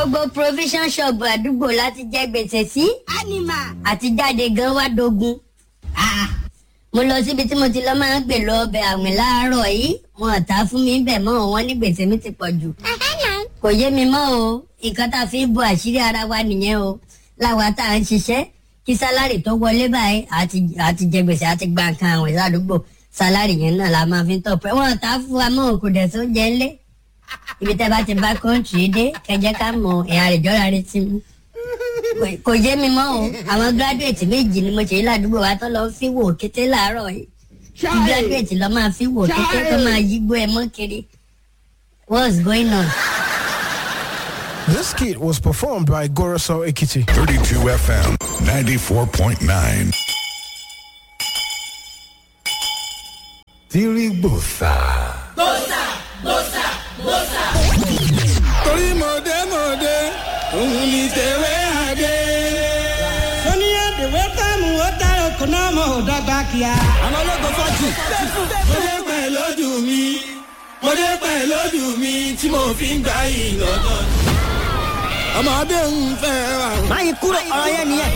gbogbo provision shop àdúgbò láti jẹ gbèsè sí ánìmà. àti jáde gan wá dogun. mo lọ síbi tí mo ti lọ máa ń gbè lọ ọbẹ̀ àwìn láàárọ̀ yìí wọn ò ta fún mi bẹ̀ mọ́ wọn ní gbèsè mi ti pọ̀ jù. kò yé mi mọ́ o nǹkan tá a fi ń bo àṣírí ara wa nìyẹn o láwa tá à ń ṣiṣẹ́ kí sálárì tó wọlé báyìí àti àti jẹ gbèsè àti gba nǹkan àwìn ládùúgbò sálárì yẹn náà la máa fi ń tọpẹ wọn ò ta fún wa mọ́ kò dẹ̀ tó jẹ ńlé ibi tẹ́ bá ti bá kọ́ńtì dé kẹjẹ ká mọ ẹ̀yà rẹ̀ jọ́ra rẹ̀ ti mú Kò- kò yé mi mọ́ o àwọn gíráduwétì méjì ni mo ṣe yí ládùúgbò wa tó lọ fi wò kété láàárọ̀ yìí kí gíráduwétì lọ máa fi wò kété tó máa yígbó ẹ mọ́ kiri what's going on. This skit was performed by Goroso Ekiti. 32 FM 94.9. Tirigbosa. torí mọ̀dé mọ̀dé òun ni tẹ̀wé àdé. sọ́ni àdèwé fáàmù ó dára kò náà mọ̀ ọ́ dọ́gba kíá. àwọn ológun fọ́jì. mo dé pẹ̀ lójú mi mo dé pẹ̀ lójú mi tí mo fi ń gbà yìí lọ́dọ̀. ọmọdé ń fẹ́ ra. máyì kúrò ọ̀rọ̀ yẹn nìyẹn.